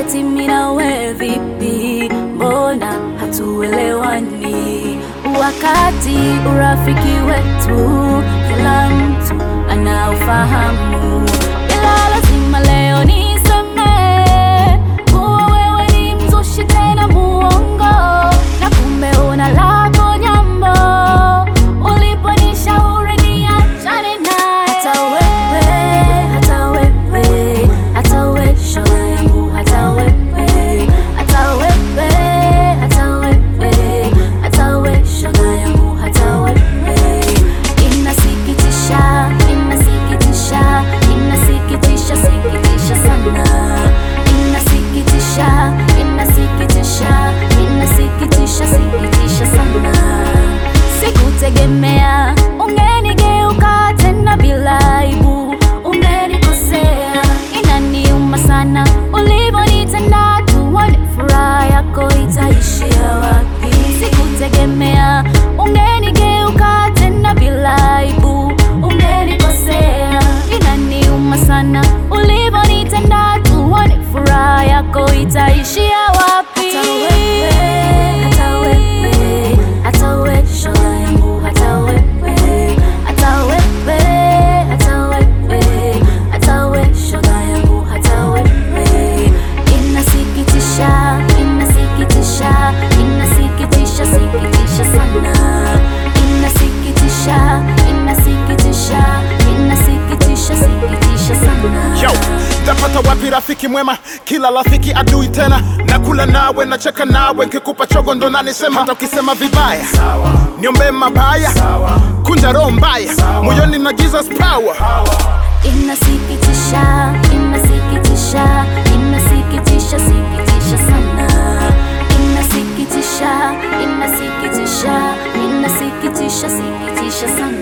eti mimi na wewe vipi, mbona hatuelewani? Wakati urafiki wetu kila mtu anaofahamu, ila lazima leo niseme kuwa wewe ni mzushi tena muongo, na kumbe una lako nyambo uliponishauri niachane naye. Hata wewe, hata wewe, hata wewe shoga yangu, hata wewe, hata wewe, hata wewe, hata wewe shoga yangu, hata wewe. Inasikitisha, inasikitisha, inasikitisha, sikitisha sana. Inasikitisha, inasikitisha, inasikitisha, sikitisha sana. Sikutegemea ungenigeuka tena bila aibu, ungenikosea. Inaniuma sana ulivyonitenda, tuone furaha yako itaishia wapi. Sikutegemea ungenigeuka tena bila aibu, ungenikosea. Inaniuma sana ulivyonitenda, tuone furaha yako itaishia wapi. Hata wewe, hata wewe, hata wewe shoga yangu, hata wewe, hata wewe, hata wewe, hata wewe shoga yangu, hata wewe. Inasikitisha, inasikitisha, inasikitisha, sikitisha sana. Inasikitisha, inasikitisha, inasikitisha, sikitisha sana. Yo, tapata wapi rafiki mwema? Kila rafiki adui tena. Nakula nawe, nacheka nawe, nkikupa chogo ndo nanisema. Hata ukisema vibaya niombe mabaya, kunja roho mbaya moyoni na Jesus power. Inasikitisha, inasikitisha, inasikitisha, sikitisha sana. Inasikitisha, inasikitisha, inasikitisha, sikitisha sana.